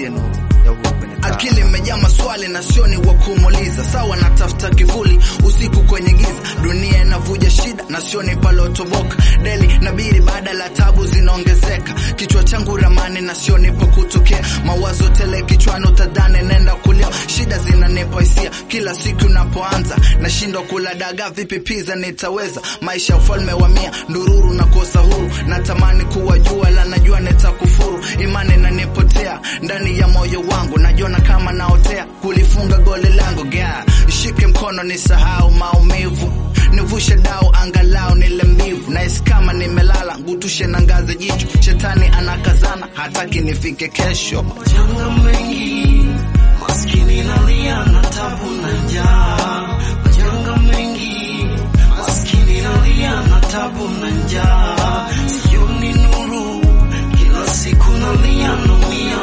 niangazie nuru ya uhuru kwenye taa. akili imejaa maswali na sioni wa kumuuliza sawa natafuta kivuli usiku kwenye giza dunia inavuja shida na sioni palotoboka deli nabiri baada la tabu zinaongezeka kichwa changu ramani na sioni pa kutokea mawazo tele kichwani utadhani nenda kulia shida zinanipa hisia kila siku napoanza nashindwa kula dagaa vipi pizza nitaweza maisha ya ufalme wa mia ndururu na kosa huru natamani kuwa jua la najua nitakufuru imani nanipotea ndani ya moyo wangu najiona kama naotea kulifunga goli langu ga shike mkono nisahau maumivu nivushe dau angalau nile mbivu nahisi kama nimelala ngutushe na ngazi jicho shetani anakazana hataki nifike kesho Majanga mengi, maskini nalia na tabu na njaa. Majanga mengi, maskini nalia na tabu na njaa. Sioni nuru, kila siku nalia naumia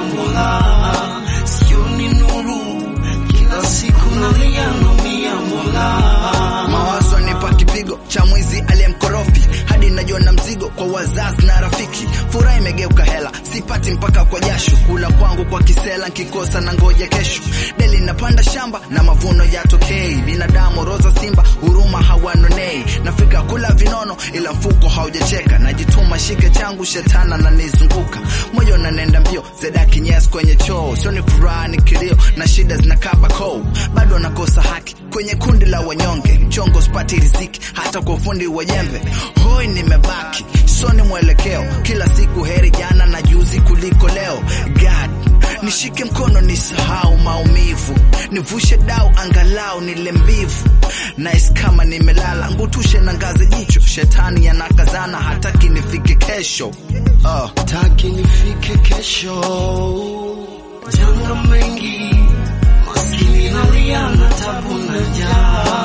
Mola. Sioni nuru, kila siku nalia naumia Mola. mawazo nipa kipigo cha mwizi aliyemkorofi hadi najiona mzigo kwa wazazi na rafiki furaha imegeuka hela sipati mpaka kwa jasho kula kwangu kwa kisela nkikosa na ngoja kesho deli napanda shamba na mavuno yatokei binadamu roza simba huruma hawanonei nafika kula vinono ila mfuko haujacheka najituma shike changu shetana na nizunguka moyo nanenda mbio zedaki nyes kwenye choo sioni furaha ni kilio na shida zinakaba koo bado nakosa haki kwenye kundi la wanyonge mchongo spati riziki hata kwa ufundi wa jembe hoi nimebaki soni mwelekeo kila siku heri jana na juzi kuliko leo god nishike mkono nisahau maumivu nivushe dau angalau nile mbivu nais kama nimelala ngutushe na ngazi jicho shetani yanakazana hataki nifike kesho uh. Taki nifike kesho. Majanga mengi, maskini nalia na tabu na njaa.